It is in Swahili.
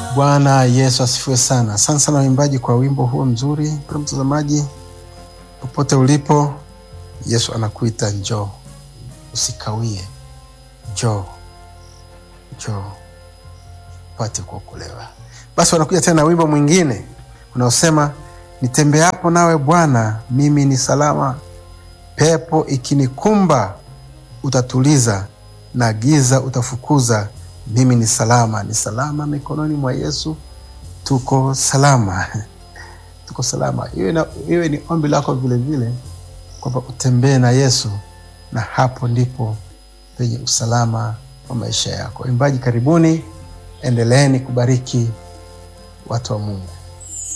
Bwana Yesu asifiwe sana. Asante sana waimbaji kwa wimbo huo mzuri. Mpendwa mtazamaji, popote ulipo, Yesu anakuita njoo, usikawie, njoo, njoo upate kuokolewa. Basi wanakuja tena na wimbo mwingine unaosema nitembeapo nawe Bwana, mimi ni salama, pepo ikinikumba utatuliza, na giza utafukuza mimi ni salama, ni salama mikononi mwa Yesu. Tuko salama, tuko salama. Iwe, na, iwe ni ombi lako vilevile kwamba utembee na Yesu, na hapo ndipo penye usalama wa maisha yako. Imbaji, karibuni, endeleeni kubariki watu wa Mungu.